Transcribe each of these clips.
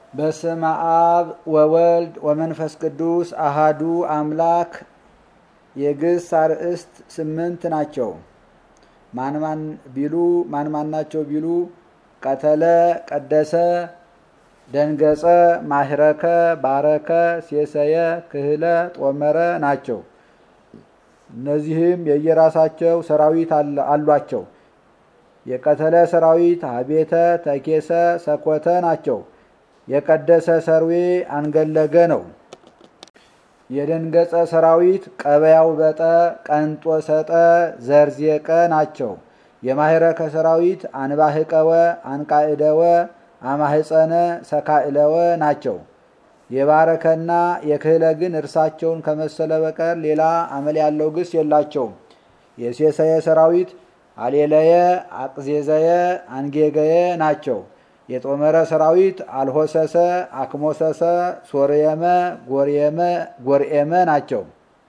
በስመ አብ ወወልድ ወመንፈስ ቅዱስ አሃዱ አምላክ የግስ አርእስት ስምንት ናቸው። ማን ማን ቢሉ ማን ማን ናቸው ቢሉ ቀተለ፣ ቀደሰ፣ ደንገጸ፣ ማህረከ፣ ባረከ፣ ሴሰየ፣ ክህለ፣ ጦመረ ናቸው። እነዚህም የየራሳቸው ሰራዊት አሏቸው። የቀተለ ሰራዊት አቤተ፣ ተኬሰ፣ ሰኮተ ናቸው። የቀደሰ ሰርዌ አንገለገ ነው። የደንገጸ ሰራዊት ቀበያው በጠ፣ ቀንጦ ሰጠ፣ ዘርዜቀ ናቸው። የማህረከ ሰራዊት አንባህቀወ፣ አንቃዕደወ፣ አማህፀነ፣ ሰካዕለወ ናቸው። የባረከና የክህለ ግን እርሳቸውን ከመሰለ በቀር ሌላ አመል ያለው ግስ የላቸውም። የሴሰየ ሰራዊት አሌለየ፣ አቅዜዘየ፣ አንጌገየ ናቸው። የጦመረ ሰራዊት አልሆሰሰ፣ አክሞሰሰ፣ ሶርየመ፣ ጎርኤመ ናቸው።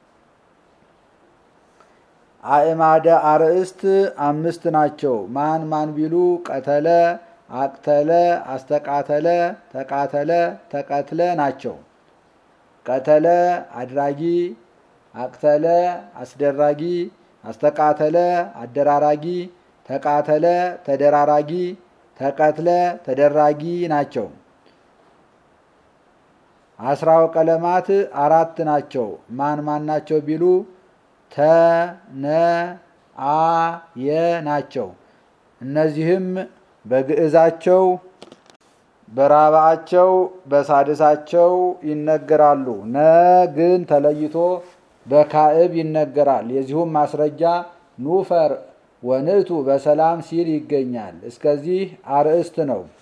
አእማደ አርእስት አምስት ናቸው። ማን ማን ቢሉ ቀተለ፣ አቅተለ፣ አስተቃተለ፣ ተቃተለ፣ ተቀትለ ናቸው። ቀተለ አድራጊ፣ አቅተለ አስደራጊ፣ አስተቃተለ አደራራጊ፣ ተቃተለ ተደራራጊ ተቀትለ ተደራጊ ናቸው። አስራው ቀለማት አራት ናቸው። ማን ማን ናቸው ቢሉ ተ ነ አ የ ናቸው። እነዚህም በግዕዛቸው በራብዓቸው በሳድሳቸው ይነገራሉ። ነ ግን ተለይቶ በካዕብ ይነገራል። የዚሁም ማስረጃ ኑፈር ወንእቱ በሰላም ሲል ይገኛል። እስከዚህ አርእስት ነው።